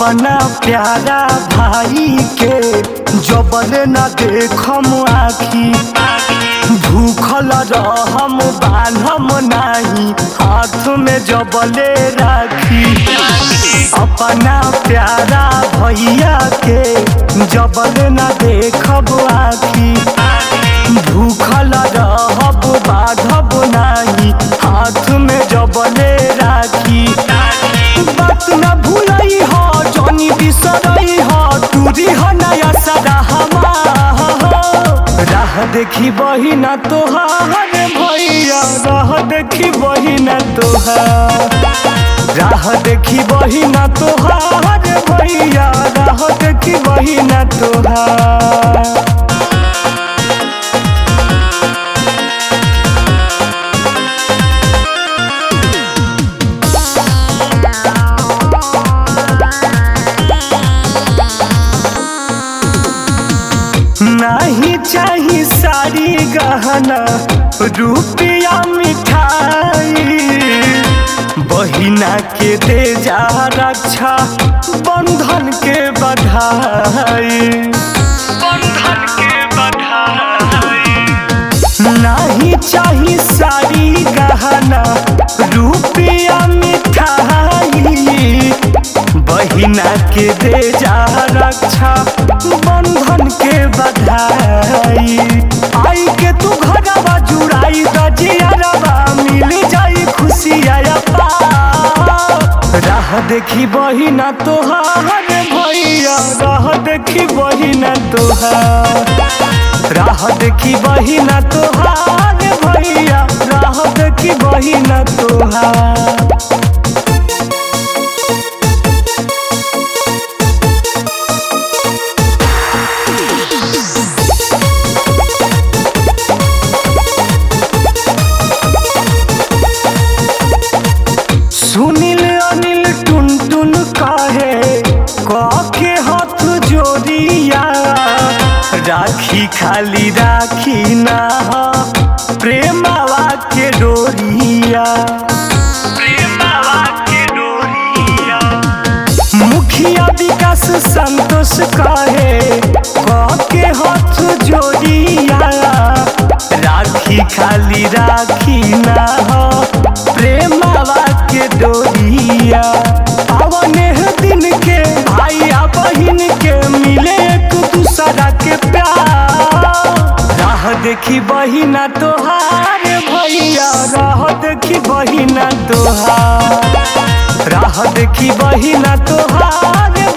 अपना प्यारा भाई के जबल न देखम आखी भूखल रहम बान्हम नाही हाथ में जबले राखी अपना प्यारा भैया के जबल न देखब आखी भूखल रहब बाधब नाही हाथ में जबले राखी बात न भूलई हो जनी बिसरई हो टूरी हो नया सदा राह देखी बही ना तोहार भैया राह देखी बही ना तोहार राह देखी बही ना तोहार भैया राह देखी बही ना तोहार नहीं चाही सारी गहना रुपया मिठाई बहिना के दे जा रक्षा बंधन के बधाई बंधन के बधाई नहीं चाही सारी गहना रुपया मिठाई बहिना के दे जा रक्षा बंधन के बधाई आई के तू घरवा जुड़ाई दजियारवा मिल जाई खुशिया राह देखी बहिना तोहार भैया राह देखी बहिना तोहार राह देखी बहिना तोहार भैया राह देखी बहिना तोहार सुनील अनिल टुन टुन कहे कखे हाथ जोड़िया राखी खाली राखी ना प्रेमवा के डोरिया प्रेमवा के डोरिया मुखिया विकास संतोष कहे कके हाथ जोड़िया राखी खाली राखी ना प्रेमवा के डोरिया पवन दिन के भाई आ बहिन के मिले एक दूसरा के प्यार राह देखी बहिना तोहार भैया राह देखी बहिना तोहार राह देखी बहिना तोहार